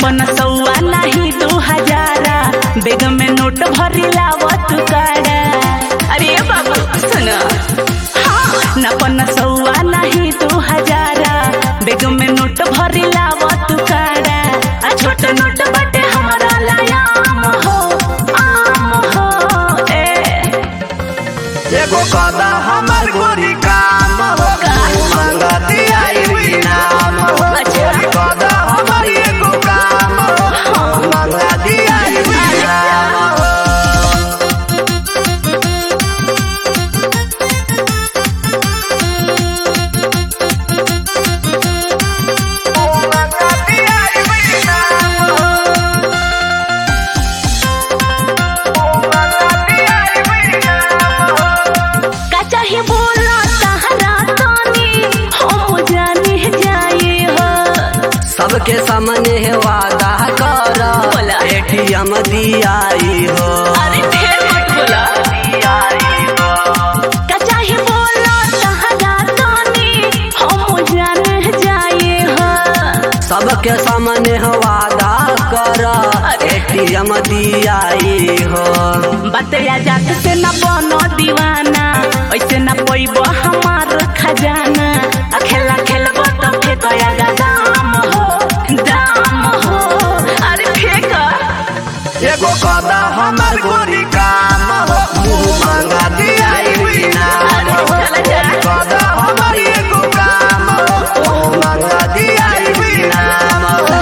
पन सौआ नहीं दू हजारा बेग में नोट भरी लावत काड़ा अरे ये बाबू सुन हाँ न पन सौआ नहीं दू हजारा बेग में नोट भरी लावत काड़ा आ छोट नोट बटे हमारा लायाम हो आम हो ए एगो कदा हमर गोरी काम हो मंगती आई नाम हो गोरी कदा हमर एगो काम हो मंगती आई नाम हो मंगती आई नाम हो मंगती आई नाम हो का चाहे बोला सहारा तानी हम जाने जाए हो सबके सामने वादा कर बोला। एटीएम दियाई हो अरे ढेर मत बोला दियाई हो का चाहे बोला सहारा तानी हम जाने जाए हो सबके सामने वादा कर एटीएम दियाई हो बतया जात से न बनो दीवाना ऐसे न पैब हमार खजाना आ खेला खेलब तो फेंकया गा दाम हो दाम हो अरे फेंक एगो कदा हमर गोरी काम हो मुँह मांगा दियाई नाम हो कदा हमर एगो काम हो मुँह मांगा दियाई नाम हो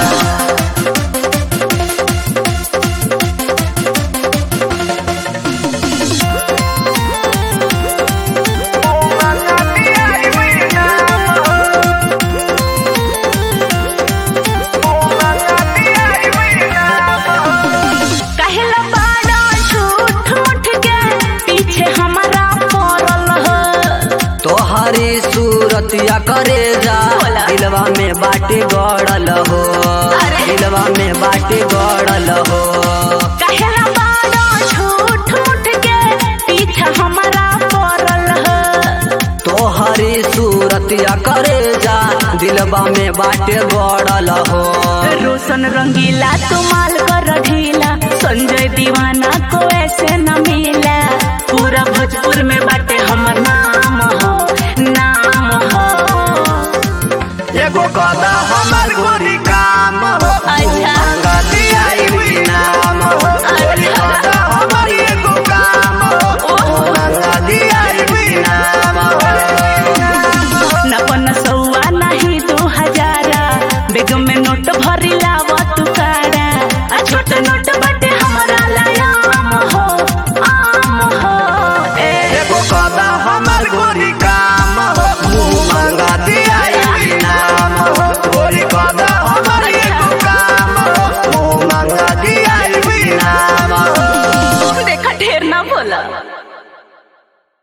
कहला बाड़ा झूठ मूठ के पीछे हमारा पड़ल हो तोहरी सूरतिया करे जा बोला। दिलवा में बाटे गड़ल हो अरे। दिलवा में बाटे गड़ल हो कहला बाड़ा झूठ मूठ के पीछे हमारा पड़ल हो तोहरी सूरतिया करे जा दिलवा में बाटे गड़ल हो रोशन रंगीला तुमाल कर ढीला संजय दीवाना को ऐसे न मिला पूरा भोजपुर में बाटे हमर नाम हो नाम हो एगो कदा